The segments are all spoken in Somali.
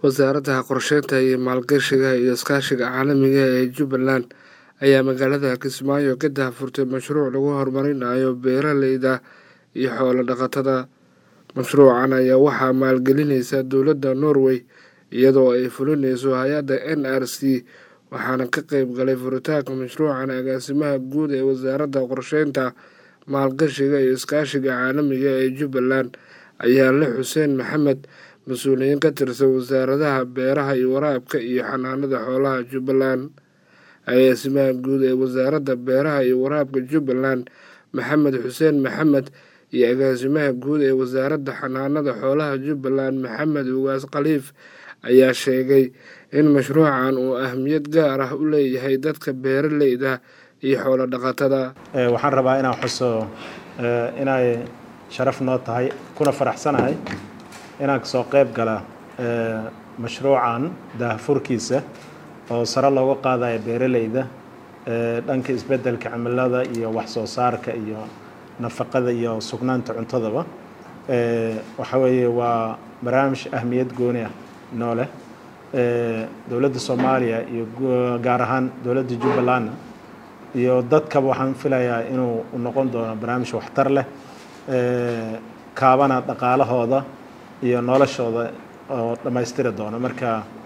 Wasaaradda Qorsheynta iyo Maalgashiga iyo Iskaashiga Caalamiga ah ee Jubbaland ayaa magaalada Kismaayo ka daahfurtay mashruuc lagu horumarinayo beeralayda iyo xoolo dhaqatada. Mashruucan ayaa waxaa maalgelinaysa dowladda Norway iyadoo ay fulinayso hay'adda NRC waxaana ka qayb galay furitaanka mashruucan agaasimaha guud ee Wasaaradda Qorsheynta, Maalgashiga iyo Iskaashiga Caalamiga ah ee Jubbaland Ayaale Xuseen Maxamed mas'uuliyiin ka tirsan Wasaaradda Beeraha iyo Waraabka iyo Xanaanada Xoolaha Jubbaland. Agaasimaha guud ee Wasaaradda Beeraha iyo Waraabka Jubbaland Maxamed Xuseen Maxamed iyo Agaasimaha guud ee Wasaaradda Xanaanada Xoolaha Jubbaland Maxamed Ugaas Khaliif ayaa sheegay in mashruucan uu ahmiyad gaar ah u leeyahay dadka beeralayda iyo xoolo dhaqatada. waxaan rabaa inaan xuso inay sharaf noo tahay kuna faraxsanahay inaan kasoo qayb gala mashruucan daahfurkiisa oo sare looga qaadayo beeralayda dhanka isbeddelka cimilada iyo wax soo saarka iyo nafaqada iyo sugnaanta cuntadaba waxa weeye waa barnaamij ahmiyad gooni ah noo leh dowladda soomaaliya iyo gaar ahaan dowladda jubbalandna iyo dadkaba waxaan filayaa inuu noqon doono barnaamij waxtar leh kaabana dhaqaalahooda iyo noloshooda oo dhammaystiri doono marka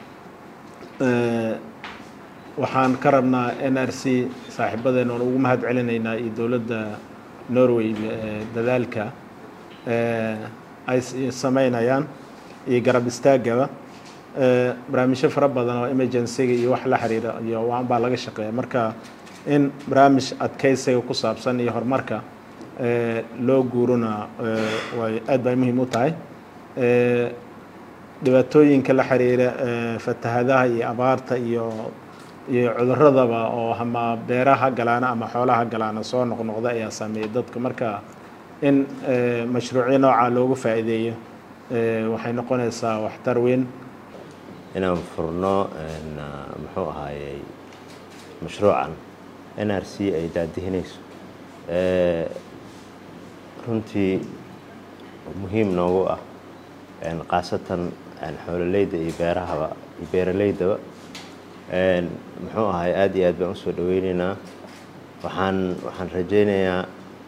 waxaan ka rabnaa n r c saaxiibadeena oon ugu mahad celinaynaa iyo dowladda norway dadaalka ay sameynayaan iyo garab istaagaba barnaamijyo fara badan oo emergencyga iyo wax la xiriira iyo waan baa laga shaqeeya marka in barnaamij adkeysiga ku saabsan iyo horumarka loo guurona way aad bay muhiim u tahay dhibaatooyinka la xiriira fatahadaha iyo abaarta iyo iyo cuduradaba oo ama beeraha galaana ama xoolaha galaana soo noqnoqda ayaa saameeyay dadka marka in mashruucyo noocaa loogu faa'iideeyo waxay noqonaysaa waxtar weyn inaan furno muxuu ahaayey mashruucan n r c ay daadihinayso runtii muhiim noogu ah khaasatan xoololeyda iyo beerahaba iyo beeraleydaba muxuu ahay aada iyo aad baan usoo dhaweyneynaa waxaan waxaan rajeynayaa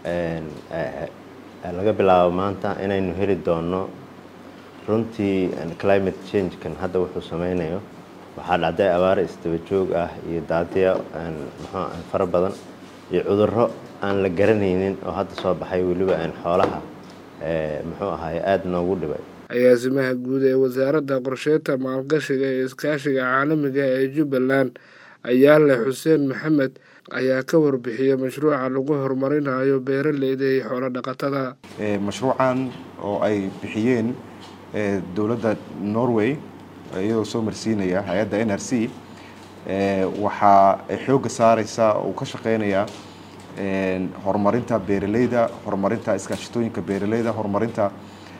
laga bilaabo maanta inaynu heli doono runtii climate change-kan hadda wuxuu sameynayo waxaa dhacday abaaro isdaba joog ah iyo daadiya muxuu fara badan iyo cudurro aan la garanaynin oo hadda soo baxay weliba xoolaha muxuu ahaay aada noogu dhibay agaasimaha guud ee wasaaradda qorsheynta maalgashiga iyo iskaashiga caalamiga ee jubbaland ayaale xuseen maxamed ayaa ka warbixiyey mashruuca lagu horumarinayo beeralayda iyo xoolo dhaqatada mashruucan oo ay bixiyeen dowladda norway iyadoo soo marsiinaya hay-adda n r c waxaa ay xoogga saareysaa uu ka shaqeynayaa horumarinta beeralayda horumarinta iskaashatooyinka beeralayda horumarinta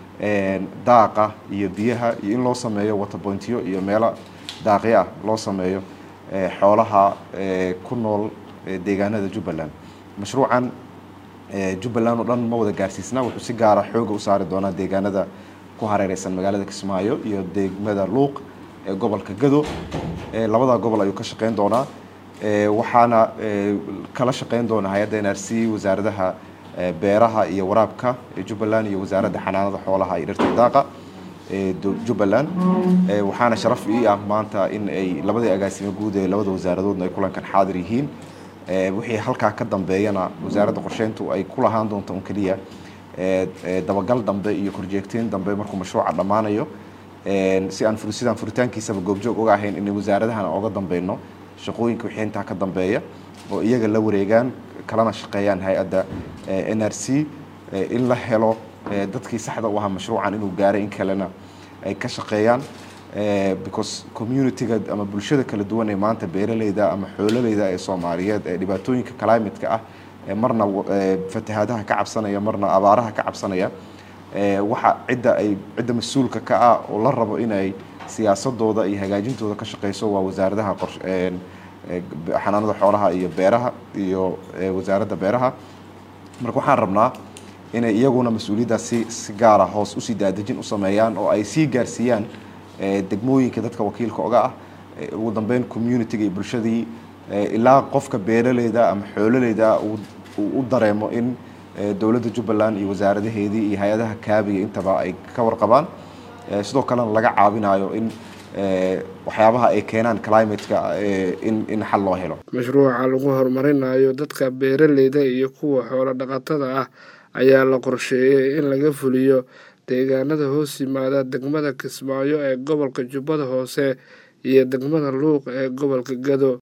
daaqa iyo biyaha iyo in loo sameeyo waterpointyo iyo meelo daaqyo ah loo sameeyo xoolaha ku nool deegaanada jubbaland mashruucan jubbaland oo dhan ma wada gaarsiisna wuxuu si gaara xooga u saari doonaa deegaanada ku hareereysan magaalada kismaayo iyo degmada luuq ee gobolka gado labada gobol ayuu ka shaqeyn doonaa waxaana kala shaqeyn doona hay-adda n r c wasaaradaha beeraha iyo waraabka ee jubbaland iyo wasaaradda xanaanada xoolaha iyo dhirta daaqa ee jubbaland waxaana sharaf ii ah maanta in ay labadii agaasimo guud ee labada wasaaradoodna ay kulankan xaadir yihiin wixii halkaa ka dambeeyana wasaaradda qorsheyntu ay ku lahaan doonto un keliya dabagal dambe iyo korjeegteyn dambe markuu mashruuca dhammaanayo si aan sidaan furitaankiisaba goobjoog uga ahayn in wasaaradahan oga dambeyno shaqooyinka wixii intaa ka dambeeya oo iyaga la wareegaan kalana shaqeeyaan hay-adda n r c in la helo dadkii saxda u ahaa mashruucan inuu gaaray in kalena ay ka shaqeeyaan because communitiga ama bulshada kala duwan ee maanta beeralayda ama xoololeyda ee soomaaliyeed ee dhibaatooyinka climatka ah marna fatahaadaha ka cabsanaya marna abaaraha ka cabsanaya waxa cidda ay cidda mas-uulka ka ah oo la rabo inay siyaasadooda iyo hagaajintooda ka shaqeyso waa wasaaradaha xanaanada xoolaha iyo beeraha iyo wasaaradda beeraha marka waxaan rabnaa inay iyaguna mas-uuliyaddaas si si gaara hoos usii daadejin u sameeyaan oo ay sii gaarsiiyaan degmooyinka dadka wakiilka oga ah ugu dambeyn communitiga iyo bulshadii ilaa qofka beeraleyda ama xoololeyda u dareemo in dowladda jubbaland iyo wasaaradaheedii iyo hay-adaha kaabiga intaba ay ka warqabaan sidoo kalena laga caawinayo in waxyaabaha ay keenaan climateka in in xal loo helo mashruuca lagu horumarinayo dadka beeraleyda iyo kuwa xoolo dhaqatada ah ayaa la qorsheeyey in laga fuliyo deegaanada hoos yimaada degmada kismaayo ee gobolka jubbada hoose iyo degmada luuq ee gobolka gado